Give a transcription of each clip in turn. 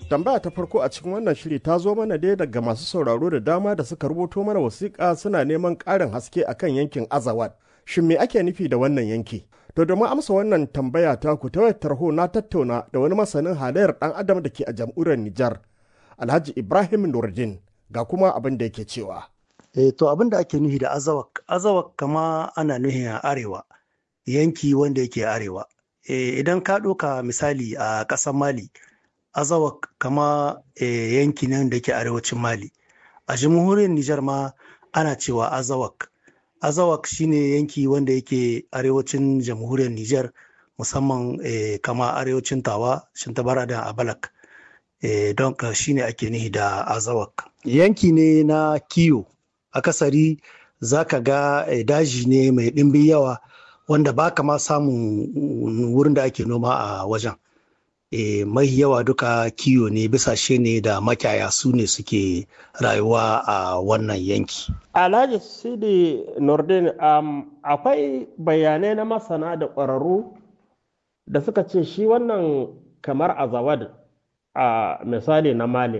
tambaya ta farko a cikin wannan shiri ta zo mana dai daga masu sauraro da dama da suka rubuto mana wasiƙa suna neman ƙarin haske akan yankin azawad shin me ake nufi da wannan yanki to domin amsa wannan tambaya ta ku ta wayar tarho na tattauna da wani masanin halayyar ɗan adam da ke a jamhuriyar nijar alhaji ibrahim nurdin ga kuma abin da yake cewa e, to abin da ake nufi da azawak azawak kama ana nufi a arewa yanki wanda yake arewa e, idan ka ɗauka misali a ƙasar mali azawak kama e, yanki nan da ke arewacin mali a jamhuriyar nijar ma ana cewa azawak azawak shine yanki wanda yake arewacin jamhuriyar nijar musamman e, kama arewacin tawa shintabara da abalak e, don ka shine ake nihi da azawak yanki ne na kiyo akasari za ka ga e, daji ne mai ɗimbin yawa wanda ba ka ma samun wurin da ake noma a wajen e, mai yawa duka kiyo ne bisashe ne da makiyaya su ne suke rayuwa a wannan yanki. Alhaji Sidi Nordin um, akwai bayanai na masana da ƙwararru da suka ce shi wannan kamar azawad a misali na Mali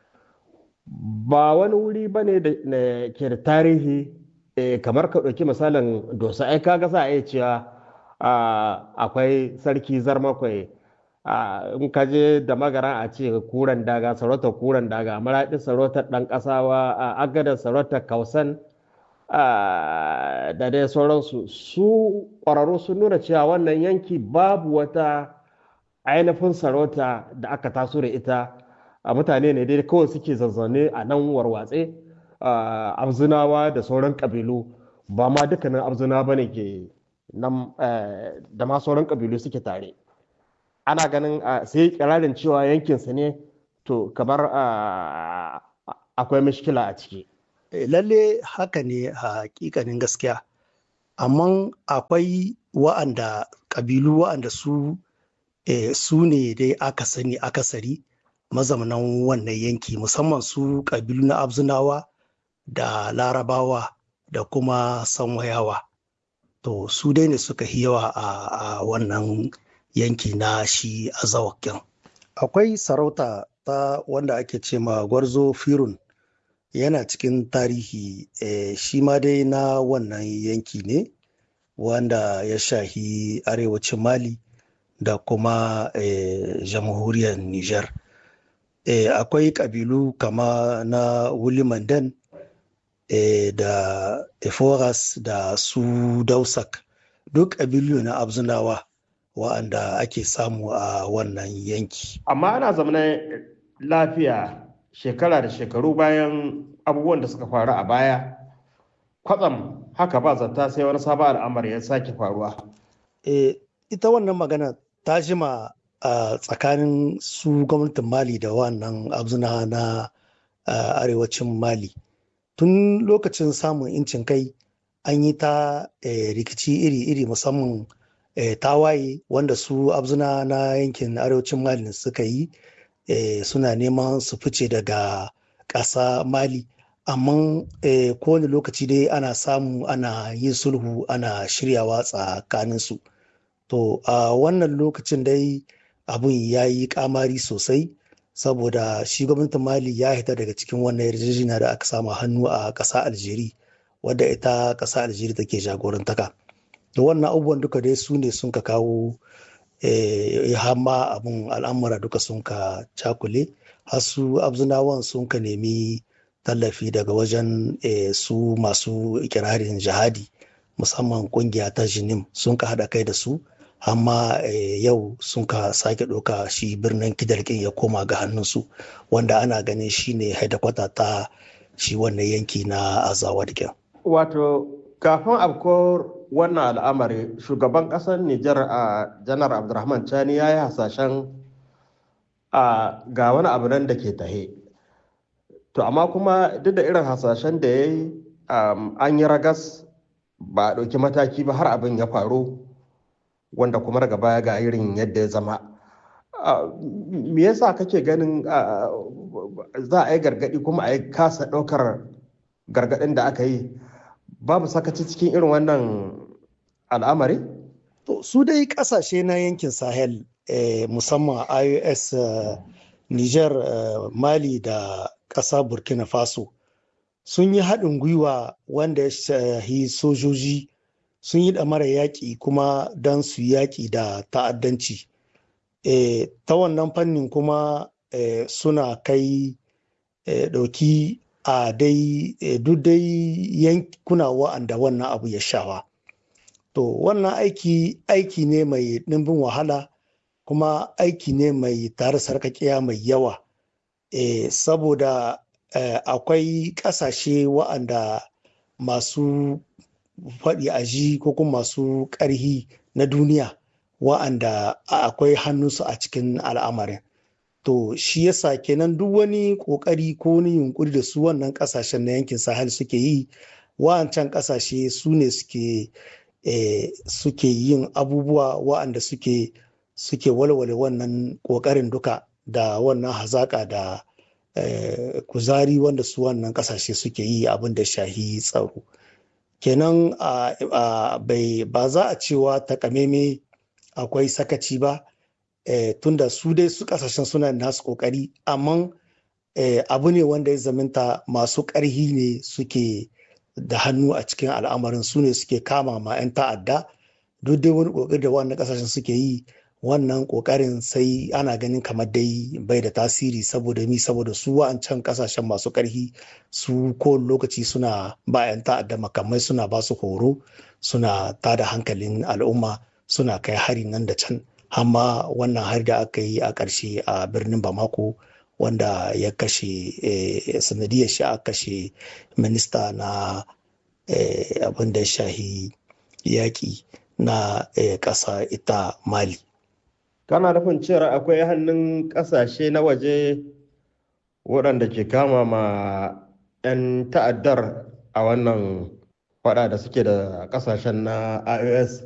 ba wani wuri ba ne da ke da tarihi kamar ka ɗauki misalin dosa ai kaga sa a cewa akwai sarki zarmakwai in ka je da magara a ce kuran daga sarautar kuran daga maraɗi sarautar ɗan ƙasawa a agadar sarautar kausan da dai sauransu su ƙwararru sun nuna cewa wannan yanki babu wata ainihin sarauta da aka taso da ita a mutane ne dai kawai suke zazzane a nan warwatse abzunawa da sauran ƙabilu ba ma dukkanin abzuna ba ne ke nan da ma sauran ƙabilu suke tare ana ganin sai kirarin cewa yankinsa ne to kamar akwai mishkila a ciki. lalle haka ne a hakikanin gaskiya amma akwai wa'anda ƙabilu wa'anda su su ne dai aka sani akasari mazaunan wannan yanki musamman su ƙabilu na abzunawa da larabawa da kuma sanwayawa to su dai ne suka yawa a wannan yanki na shi azawakin akwai sarauta ta wanda ake ce ma gwarzo firun yana cikin tarihi e, shi ma dai na wannan yanki ne wanda ya shahi arewacin mali da kuma e, jamhuriyar niger e, akwai kabilu kama na wulimandan e, da eforas da su dausak duk kabilu na abzunawa wa'anda ake samu a wannan yanki. Amma ana zamanin lafiya shekara da shekaru bayan abubuwan da suka faru a baya, kwatsam haka ba zata sai wani sabon al'amari ya sake faruwa. E, ita wannan magana ta jima a tsakanin su gwamnatin Mali da wannan abzuna na arewacin Mali. Tun lokacin samun incin kai an yi ta rikici iri-iri musamman E, tawaye wanda su abzuna na yankin arewacin mali suka yi e, suna neman su fice daga ƙasa mali amma e, kowane lokaci dai ana samu ana yin sulhu ana shiryawa tsakaninsu to a wannan lokacin dai abun ya yi kamari sosai saboda shi gwamnatin mali ya hita daga cikin wannan yarjejeniya da aka samu hannu a ƙasa aljeri wadda ita ƙasa aljeri take jagorantaka da wannan abubuwan duka dai su ne sun ka kawo hamma abun al'amura duka sun ka cakule har su abzunawan sun ka nemi tallafi daga wajen su masu ikirarin jihadi musamman kungiya ta jinim sun ka haɗa kai da su amma yau sun ka sake ɗauka shi birnin kidalkin ya koma ga hannunsu wanda ana ganin shi ne haidakwata ta shi wannan yanki na azawa da wato kafin afkuwar wannan al'amari shugaban ƙasar Nijar a janar Abdulrahman Chani ya yi hasashen a ga wani abu nan da ke tahe. To amma kuma duk da irin hasashen da ya yi an yi ragas ba a ɗauki mataki ba har abin ya faru wanda kuma daga baya ga irin yadda ya zama. Me yasa kake ganin za a yi gargaɗi kuma a yi kasa ɗaukar gargaɗin da aka yi babu sakaci cikin irin wannan al'amari? To su dai kasashe na yankin Sahel eh, musamman IOS uh, niger mali da ƙasa burkina faso sun yi haɗin gwiwa wanda ya shahi sojoji sun yi ɗamara yaƙi kuma don su yaƙi da ta'addanci e, ta wannan fannin kuma e, suna kai e, ɗauki a dai e, duk dai yankuna wa'anda wannan abu ya shawa to wannan aiki aiki ne mai ɗimbin wahala kuma aiki ne mai tare sarkakiya mai yawa e, saboda akwai ƙasashe wa'anda masu faɗi a ji ko kuma masu ƙarhi na duniya wa'anda akwai hannunsu a cikin al'amarin to shi yasa kenan duk wani ƙoƙari ko wani yunkuri da su wannan ƙasashen na yankin sahel suke yi wa'ancan ƙasashe su ne suke suke yin abubuwa wa'anda suke suke walwale wannan ƙoƙarin duka da wannan hazaƙa da kuzari wanda su wannan ƙasashe suke yi abin da shahi tsaro kenan ba za a cewa takameme akwai sakaci ba tunda su dai su kasashen suna nasu kokari amma abu ne wanda ya zaminta masu ƙarhi ne suke da hannu a cikin al'amarin su ne suke kama ma 'yan ta'adda duk dai wani kokari da wannan kasashen suke yi wannan kokarin sai ana ganin kamar dai bai da tasiri saboda mi saboda su wa'ancan kasashen masu karhi su kowane lokaci suna ba 'yan ta'adda makamai suna ba su horo suna tada hankalin al'umma suna kai hari nan da can hamma wannan hari da aka yi a ƙarshe a birnin bamako wanda ya kashe sanadiyar shi a kashe minista na abin da shahi yaƙi na ƙasa ita mali kana nufin cewa akwai hannun ƙasashe na waje waɗanda ke kama ma 'yan ta'addar a wannan faɗa da suke da ƙasashen na ios